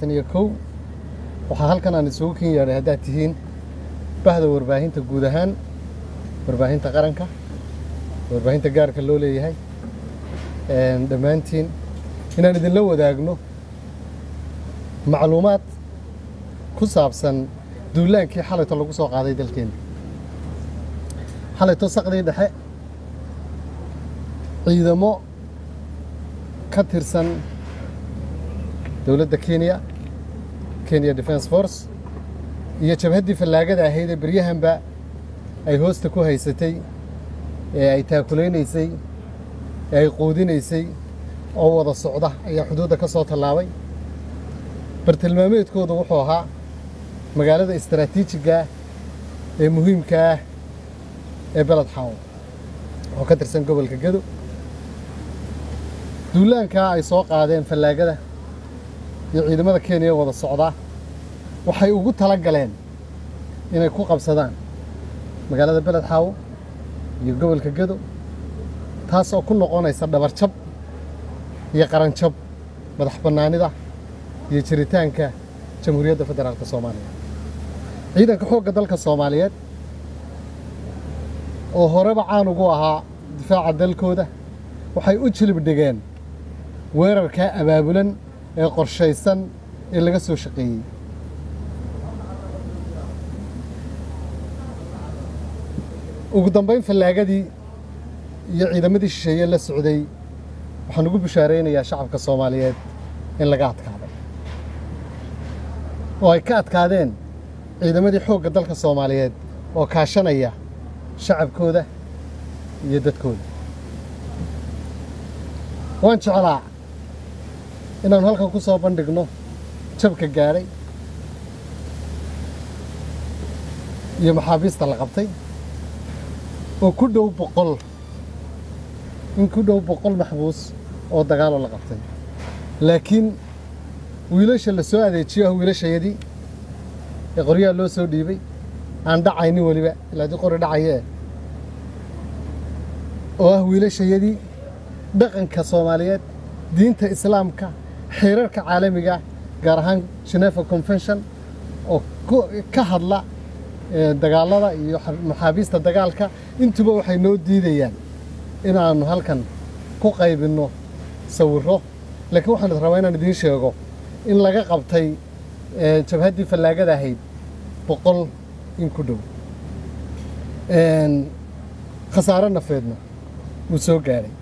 labaatan iyo kow waxaa halkan aan isugu ken yeedhay haddaad tihiin bahda warbaahinta guud ahaan warbaahinta qaranka warbaahinta gaarka loo leeyahay dhammaantiin inaan idinla wadaagno macluumaad ku saabsan duulaankii xalayto lagu soo qaaday dalkeenna xalayto saqdii dhexe ciidamo ka tirsan dowladda kenya kenya defence force iyo jabhaddii fallaagada ahayd ee beryahanba ay hoosta ku haysatay ee ay taakulaynaysay ee ay quudinaysay oo wada socda ayaa xuduudda ka soo tallaabay bartilmaameedkoodu wuxuu ahaa magaalada istaraatiijiga ah ee muhiimka ah ee beled xaawo oo ka tirsan gobolka gedo duulaankaa ay soo qaadeen fallaagada iyo ciidamada kenya wada socdaa waxay ugu tala galeen inay ku qabsadaan magaalada beled xaawo iyo gobolka gedo taas oo ku noqonaysa dhabarjab iyo qaranjab madax bannaanida iyo jiritaanka jamhuuriyadda federaalka soomaaliya ciidanka xoogga dalka soomaaliyeed oo horeba caan ugu ahaa difaaca dalkooda waxay u jilib dhigeen weerarkaa abaabulan ee qorshaysan ee laga soo shaqeeyey ugu dambayn fallaagadii iyo ciidamadii shisheeye la socday waxaan ugu bishaaraynayaa shacabka soomaaliyeed in laga adkaaday oo ay ka adkaadeen ciidamadii xoogga dalka soomaaliyeed oo kaashanaya shacabkooda iyo dadkooda waan jeclaa inaannu halkan ku soo bandhigno jabka gaadhay iyo maxaabiista la qabtay oo ku dhow boqol in ku dhow boqol maxbuus oo dagaaloo la qabtay laakiin wiilasha la soo adeejiyo ah wiilashayadii ee qoryaha loo soo dhiibay aan dhacaynin weliba ilaa dii qori dhacayee oo ah wiilashayadii dhaqanka soomaaliyeed diinta islaamka xeerarka caalamiga gaar ahaan genefa convention oo ka hadla dagaalada iyo maxaabiista dagaalka intuba waxay noo diidayaan inaannu halkan ku qaybinno sawirro laakiin waxaan rabaa inaan idiin sheego in laga qabtay jabhaddii fallaagada ahayd boqol in ku dhow khasaaro nafeedna wuu soo gaadhay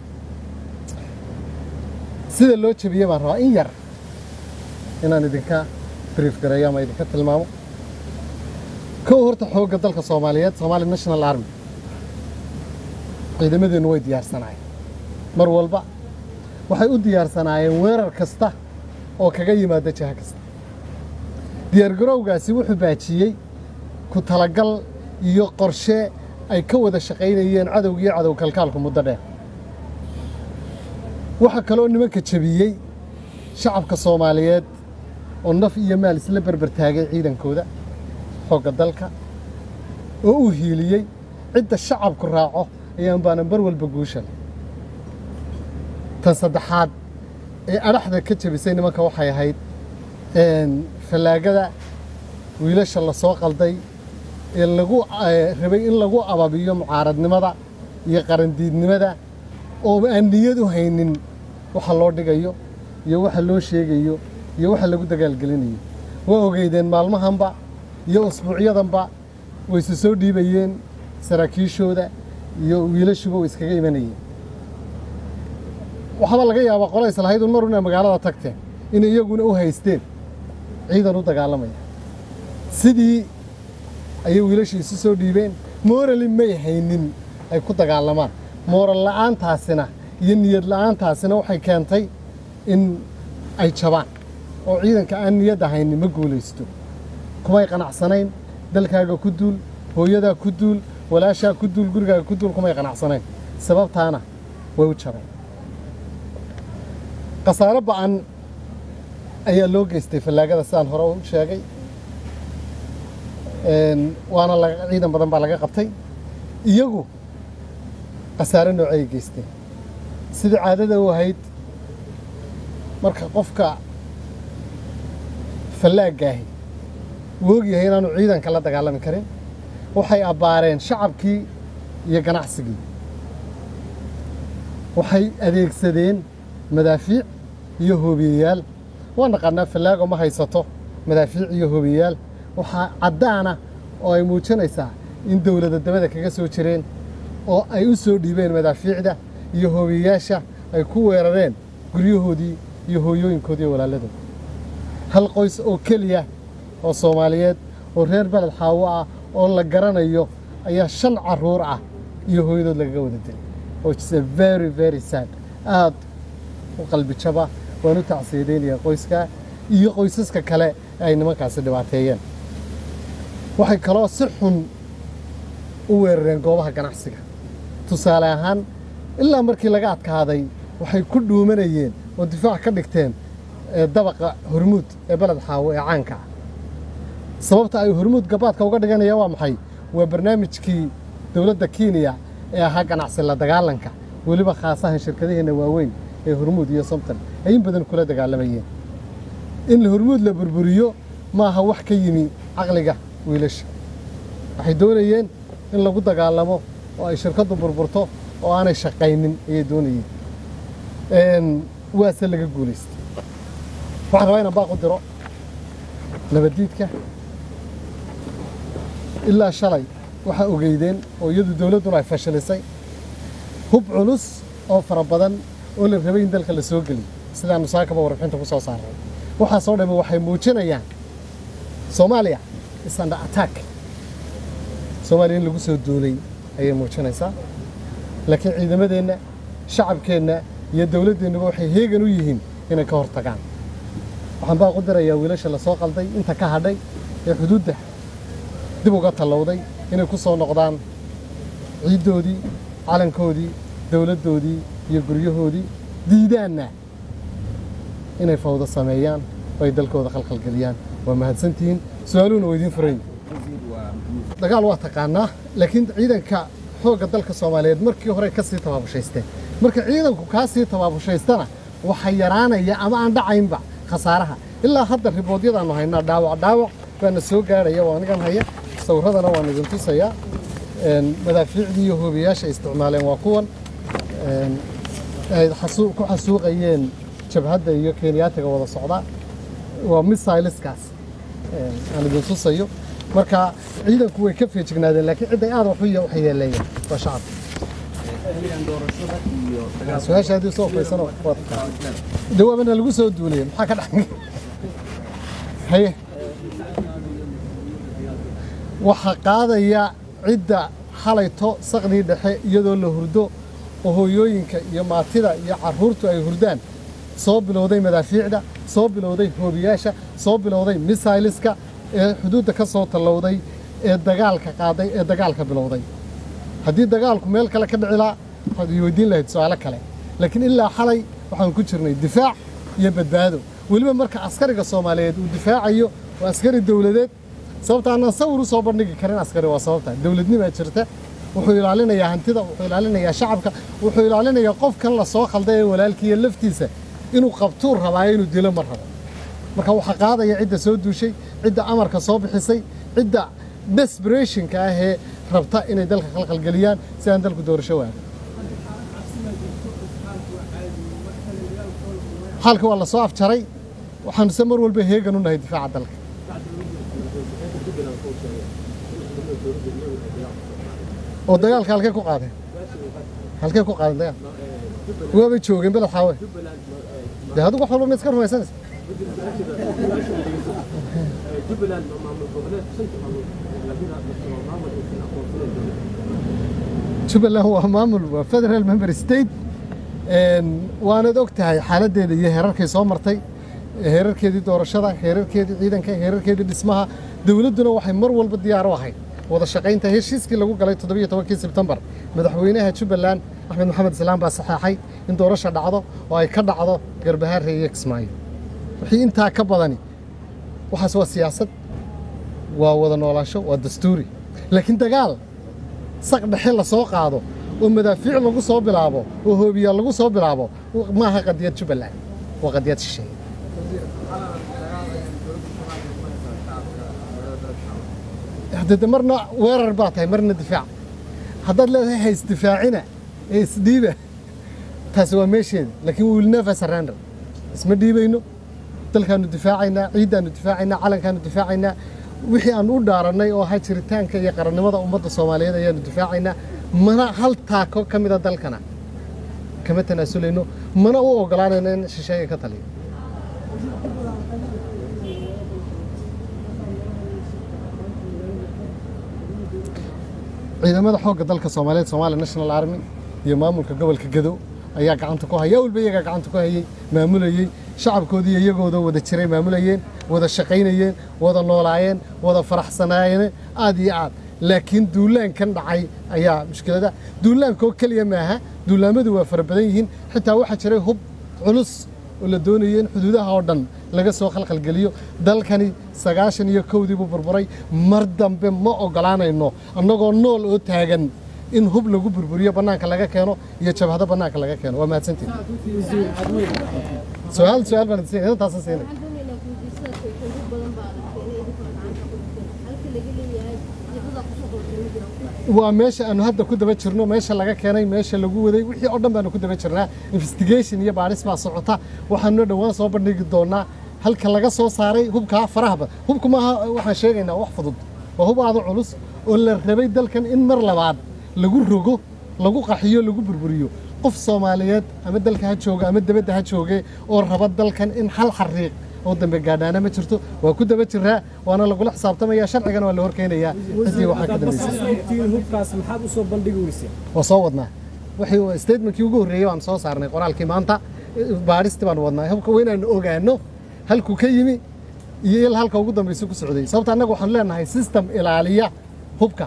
sida loo jebiyey baan rabaa in yar inaan idinka brief gareeyo ama idinka tilmaamo kow horta xoogga dalka soomaaliyeed somaali national army ciidamadeennu way diyaarsanaayeen mar walba waxay u diyaarsanaayeen weerar kasta oo kaga yimaada jiha kasta diyaargarowgaasi wuxuu baajiyey ku talagal iyo qorshe ay ka wada shaqaynayeen cadowgiiyo cadow kalkaalku muddo dheer waxaa kaloo nimanka jebiyey shacabka soomaaliyeed oo naf iyo maal isla berber taagay ciidankooda xoogga dalka oo u hiiliyey cidda shacabku raaco ayaan baanan bar walba guusha leh tan saddexaad ee adhaxda ka jebisay nimanka waxay ahayd fallaagada wiilasha la soo qalday ee lagu rabay in lagu ababiyo mucaaradnimada iyo qarandiidnimada oo aan niyad u haynin waxa loo dhigayo iyo waxa loo sheegayo iyo waxa lagu dagaalgelinayo waa ogeydeen maalmahanba iyo usbuucyadanba wayse soo dhiibayeen saraakiishooda iyo wiilashuba way iskaga imanayeen waxaaba laga yaabaa qola islahayd un mar una magaalada tagteen inay iyaguna u haysteen ciidan u dagaalamaya sidii ayay wiilashii isu soo dhiibeen moorali may haynin ay ku dagaalamaan mooral la'aantaasina iyo niyad la'aantaasina waxay keentay in ay jabaan oo ciidanka aan niyadda haynin ma guulaysto kumay qanacsanayn dalkaaga ku duul hooyadaa ku duul walaashaa ku duul gurigaaga ku duul kumay qanacsanayn sababtaana way u jabeen khasaaro ba'an ayaa loo geystay fallaagada sidaan hore u sheegay waana ciidan badan baa laga qabtay iyagu khasaare noocay geysteen sidai caadada u ahayd marka qofka fallaagaahi wuu ogyahay inaanu ciidanka la dagaalami karin waxay abbaareen shacabkii iyo ganacsigii waxay adeegsadeen madaafiic iyo hoobiyeyaal waa naqaanaa fallaago ma haysato madaafiic iyo hoobiyeyaal waxaa caddaana oo ay muujinaysaa in dowladda dabada kaga soo jireen oo ay u soo dhiibeen madaafiicda iyo hoobiyeyaasha ay ku weerareen guryahoodii iyo hooyooyinkoodii iyo walaaladooda hal qoys oo keliya oo soomaaliyeed oo reer beled xaawo ah oo la garanayo ayaa shan carruur ah iyo hooyadood lagaga wada dilay which is a very very sad aad u qalbi jaba waan u tacsiyadeynaya qoyskaa iyo qoysaska kale ee ay nimankaasi dhibaateeyeen waxay kaloo si xun u weerareen goobaha ganacsiga tusaale ahaan ilaa markii laga adkaaday waxay ku dhuumanayeen oo difaac ka dhigteen ee dabaqa hormuud ee beled xaawo ee caanka ah sababta ay hormuud gabaadka uga dhiganayaan waa maxay waa barnaamijkii dowladda kenya ee ahaa ganacsi la dagaalanka weliba khaasahan shirkadaheenna waaweyn ee hormuud iyo somton ay in badan kula dagaalamayeen in hormuud la burburiyo maaha wax ka yimi caqliga wiilasha waxay doonayeen in lagu dagaalamo oo ay shirkaddu burburto oo aanay shaqaynin ayay doonayeen waase laga guulaystay waxaan rabaa inaan baaq u diro nabaddiidka ilaa shalay waxaa ogeydeen oo iyadu dowladduna ay fashilisay hub culus oo fara badan oo la rabay in dalka la soo geliyo sidaanu saakaba warbixinta ku soo saaray waxaasoo dhammi waxay muujinayaan soomaaliya is under attack soomaaliya in lagu soo duulay ayay muujinaysaa laakiin ciidamadeenna shacabkeenna iyo dowladdeennuba waxay heegan u yihiin inay ka hor tagaan waxaan baa ku dirayaa wiilasha la soo qalday inta ka hadhay ee xuduudda dib uga tallowday inay ku soo noqdaan ciiddoodii calankoodii dowladdoodii iyo guryahoodii diidaanna inay fawdo sameeyaan oo ay dalkooda khalkhalgeliyaan waa mahadsantihiin su-aaluhuna waa idiin furayn dagaal waa taqaanaa laakiin ciidanka xoogga dalka soomaaliyeed markii hore ka sii tabaabushaysteen marka ciidanku kaa sii tabaabushaystana waxa yaraanaya ama aan dhacaynba khasaaraha ilaa hadda riboodyadaannu haynaa dhaawac dhaawac baana soo gaadhaya waa anigan haya sawirradana waan idin tusayaa madaafiicdii iyo hoobiyaasha ay isticmaaleen waa kuwan ay ku xasuuqayeen jabhadda iyo kenyaatiga wada socdaa waa missileskaas aan idin tusayo marka ciidanku way ka feejignaadeen laakiin cidday aad wax u yeeleeyeen waa shacabka su-aasha haddii soo faysano dawaabana lagu soo duuliyey maxaa ka dhex haye waxaa qaadaya cidda xalayto saqdii dhexe iyadoo la hurdo oo hooyooyinka iyo maatida iyo carruurtu ay hurdaan soo bilowday madaafiicda soo bilowday hoobiyaasha soo bilowday missileska ee xuduudda ka soo tallowday ee dagaalka qaaday ee dagaalka bilowday haddii dagaalku meel kale ka dhicilaa waxaad ii weydiin lahayd su-aalo kale laakiin ilaa xalay waxaan ku jirnay difaac iyo badbaado weliba marka askariga soomaaliyeed uu difaacayo waa askari dowladeed sababta aanaan sawir u soo bandhigi karin askari waa sababta dowladnimaa jirta wuxuu ilaalinayaa hantida wuxuu ilaalinayaa shacabka wuxuu ilaalinayaa qofkan la soo khalday ee walaalkiiyo laftiisa inuu qabtuu rabaayo inuu dilo ma rabo marka waxaa qaadaya cidda soo duushay cidda amarka soo bixisay cidda desberationka ah ee rabta inay dalka khalkhalgeliyaan si aan dalku doorasho waago xaalka waa la soo afjaray waxaanu se mar walba heegan u nahay difaaca dalka oo dagaalka halkee ku qaadeen halkee ku qaadeen dagaal waabay joogeen beled xaawe dee adigu wax walba ma iska rumaysanaysa jubbaland waa maamul waa federal member state waanad og tahay xaaladdeeda iyo heerarkay soo martay heerarkeedii doorashada heerarkeedii ciidanka heerarkeedii dhismaha dowladduna waxay mar walba diyaar u ahayd wada shaqaynta heshiiskii lagu galay toddobiyo tobankii sebtembar madaxweynaha jubbaland axmed maxamed islaam baa saxeexay in doorasha dhacdo oo ay ka dhacdo garbahaare iyo kismaayo wixii intaa ka badani waxaas waa siyaasad waa wada noolaansho waa dastuuri laakiin dagaal saq dhexe la soo qaado oo madaafiic lagu soo bilaabo oo hoobiyaal lagu soo bilaabo maaha qadiyad jubbaland waa qadiyad shisheeye dede marna weerar baa tahay marna difaac haddaad leedahay ha isdifaacina ee isdhiiba taasi waa meesheeda laakiin we will never surrender isma dhiibayno dalkaanu difaacaynaa ciiddaanu difaacaynaa calankaanu difaacaynaa wixii aan u dhaarannay oo ahaa jiritaanka iyo qarannimada ummadda soomaaliyeed ayaanu difaacaynaa mana hal taako ka mida dalkana kama tanaasulayno mana u ogolaanayno in shisheeye ka taliyo ciidamada xoogga dalka soomaaliyeed Somali National Army iyo maamulka gobolka Gadow ayaa gacanta ku haya walba iyaga gacanta ku hayay maamulayay shacabkoodii iyagooda wada jiray maamulayeen wada shaqaynayeen wada noolaayeen wada faraxsanaayeen aad iyo aad laakiin duulaankan dhacay ayaa mushkilada duulaanka oo kaliya maaha duulaamadu waa fara badan yihiin xitaa waxaa jiray hub culus oo la doonayay in xuduudaha oo dhan laga soo khalkhalgeliyo dalkani sagaashan iyo kowdii buu burburay mar dambe ma ogolaanayno annagoo nool oo taagan in hub lagu burburiyo bannaanka laga keeno iyo jabhado bannaanka laga keeno waa mahadsantiin su-aal su-aal baan idin siinay intaasan siinay waa meesha aanu hadda ku daba jirno meesha laga keenay meesha lagu waday wixii oo dhan baanu ku daba jirnaa investigation iyo baadhis baa socota waxaanu dhowaan soo bandhigi doonaa halka laga soo saaray hubkaa farahaba hubku maaha waxaan sheegaynaa wax fudud waa hub aada u culus oo la rabay dalkan in mar labaad lagu rogo lagu qaxiyo lagu burburiyo qof soomaaliyeed ama dalka ha jooga ama debadda ha jooge oo raba dalkan in hal xariiq oo dambe gaadhaana ma jirto waa ku daba jiraa waana lagula xisaabtamaya sharcigana waa la horkeenayaa ciddii waxaa ka dambaysa hubkaas maxaad u soo bandhigi weyseen waa soo wadnaa wixii statementkii ugu horreeyey waan soo saarnay qoraalkii maanta baadhistii baanu wadnaa hubka waa inaanu ogaano halkuu ka yimi iyo il halka ugu dambaysa ku socday sababta annaga waxaanu leenahay system ilaaliya hubka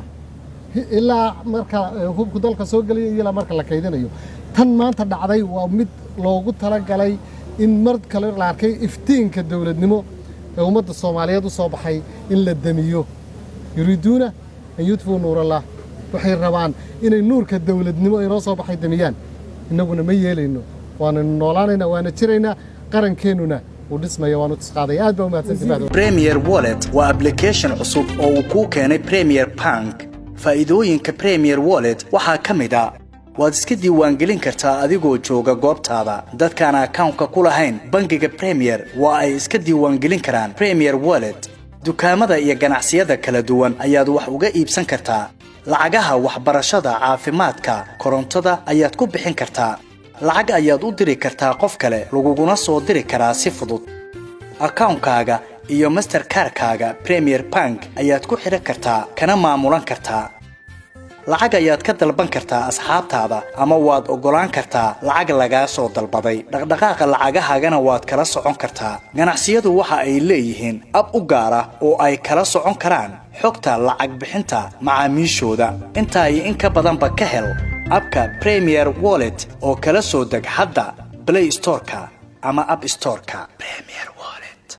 ilaa marka hubku dalka soo gelaya iyo ilaa marka la kaydinayo tan maanta dhacday waa mid loogu talagalay in mar kale la arkay iftiinka dowladnimo ee ummadda soomaaliyeed u soo baxay in la demiyo yuriiduuna an yudfuu nuurallah waxay rabaan inay nuurka dowladnimo inoo soo baxay demiyaan innaguna ma yeelayno waananu noolaanaynaa waana jiraynaa qarankeenuna uu dhismaya waanu tisqaaday aad baa u mahadsantihi premier wallet waa application cusub oo uu kuu keenay premier bank faa'iidooyinka premier wallet waxaa ka mid a waad iska diiwaangelin kartaa adigoo jooga goobtaada dadkaan akawnka ku lahayn bangiga premier waa ay iska diiwaangelin karaan premier wallet dukaamada iyo ganacsiyada kala duwan ayaad wax uga iibsan kartaa lacagaha waxbarashada caafimaadka korontada ayaad ku bixin kartaa lacag ayaad u diri kartaa qof kale laguguna soo diri karaa si fudud akawnkaaga iyo masterkarkaaga premier bank ayaad ku xidhan kartaa kana maamulan kartaa lacag ayaad ka dalban kartaa asxaabtaada ama waad oggolaan kartaa lacag lagaa soo dalbaday dhaqdhaqaaqa lacagahaagana waad kala socon kartaa ganacsiyadu waxa ay leeyihiin ab u gaar ah oo ay kala socon karaan xogta lacag bixinta macaamiishooda intaa iyo in ka badanba ka hel abka premier wallet oo kala soo deg hadda blay storeka ama ab storeka